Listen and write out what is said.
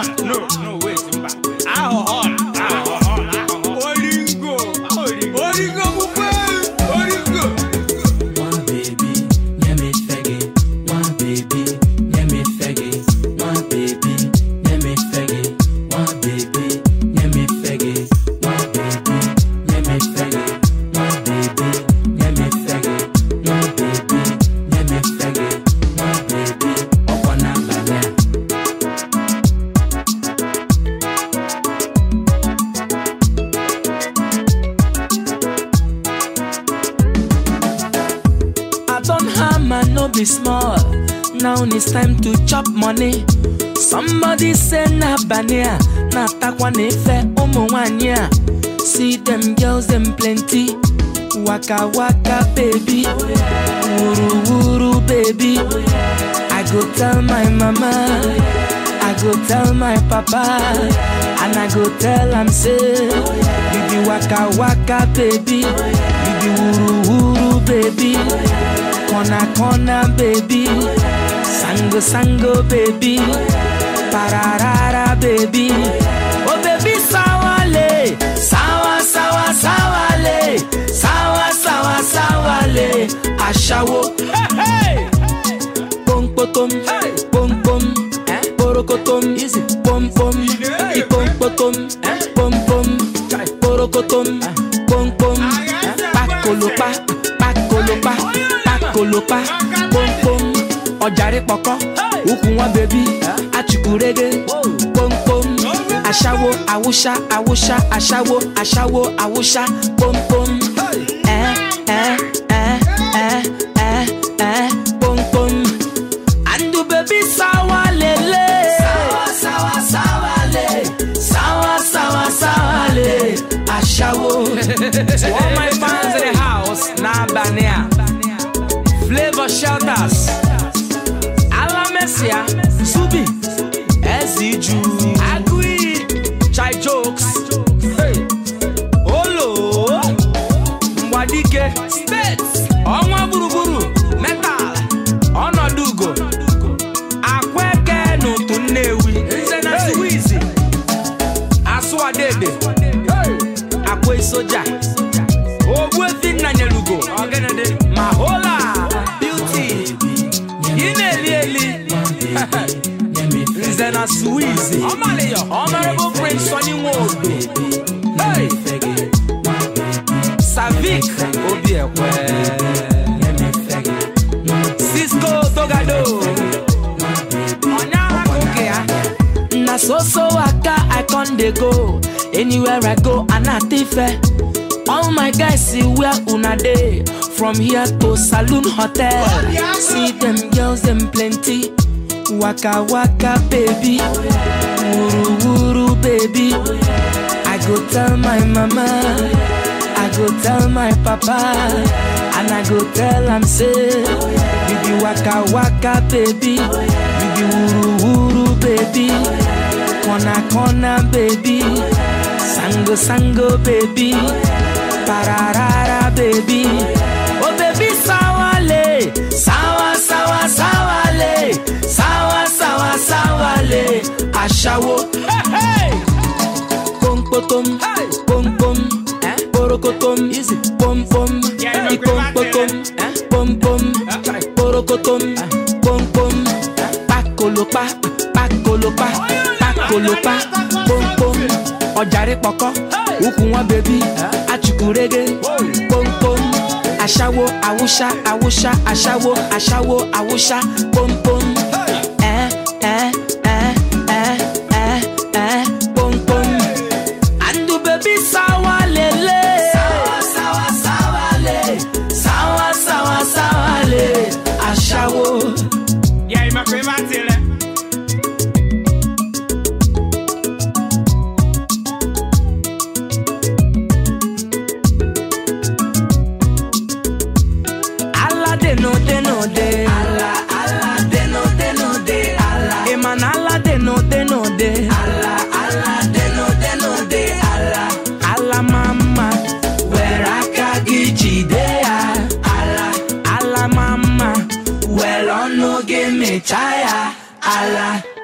no no wait mba aghụghọ aghụghọ aghụghọ oringo oringo bụkwa oringo One baby, let me faggy. One baby, let me faggy. One baby, let me faggy. One baby, let me faggy. One baby, let me faggy. One baby, let me faggy. One baby, let me faggy. One baby, up on a banana. I don't hammer, no be small. Now it's time to chop money. Somebody say na bania, na takwa nefe umu wanya. See them girls, them plenty. Waka waka baby, wuru wuru baby. I go tell my mama, I go tell my papa, and I go tell am say, you be waka waka baby, you be wuru wuru baby, corner corner baby, sango sango baby, pararara baby, oh baby sawale, sawa sawa sawale, sawa sawa sawale, ashawo. Hey, hey. pom potom, pom pom, porokotom, pom pom, ipom potom, pom pom, porokotom, pom pom, pakolopa, pakolopa, pakolopa, pom pom, ọjàre pọkọ, ukwu wọn bèbí, achukwurege, pom pom, aṣáwo, awúṣá, awúṣá, aṣáwo, aṣáwo, awúṣá, pom pom, ẹ ẹ ẹ ẹ ẹ ẹ pom pom. And the baby sawa lele Sawa sawa sawa le Sawa sawa sawa le Ashawo To all my fans in the house Na Bania Flavor Shelters Alamesia Zubi Eziju Agui Chai Jokes Hey Olo Mwadike States Ọnwa gburugburu Metal Ọnọdụ ugo Akweke n'otu Nnewi Nze na Suwizi Asụwadede Akwa soja Ogbuefi Nnanyelugo Mahola Beauty Ị na-eli eli Nze na Suwizi Honorable Prince Sonny Nwodo Hey! Savik Obiekwe Cisco Togado Onyaha koke ya Na so so waka I con dey go Anywhere I go anatife All my guys see where una dey From here to Saloon Hotel See them girls them plenty Waka waka baby Wuru wuru baby I go tell my mama I go tell my papa And I go tell am say You be waka waka baby You be wuru wuru baby Corner corner baby Sango sango baby Pararara baby Oh baby sawale Sawa sawa sawale Sawa sawa sawale Ashawo Hey hey pom potom, pom pom, porokotom, pom pom, ipom potom, pom pom, porokotom, pom pom, pakolopa, pakolopa, pakolopa, pom pom, ọjàre pọkọ, ukwu wọn bèbí, achukwurege, pom pom, aṣáwo, awúṣá, awúṣá, aṣáwo, aṣáwo, awúṣá, pom pom, ẹ ẹ ẹ ẹ ẹ ẹ pom pom. And the baby sawa lele Sawa sawa sawa le Sawa sawa sawa le Ashawo yẹ ìmọ̀pẹ́ bá tilẹ̀. Ala de no de no de Ala ala de no de no de Ala Eman ala de no de no de Ala ala de no de no de Ala Ala mama Where aka gị jide ya Ala Ala mama Well ọnụ gị mechaa ya Ala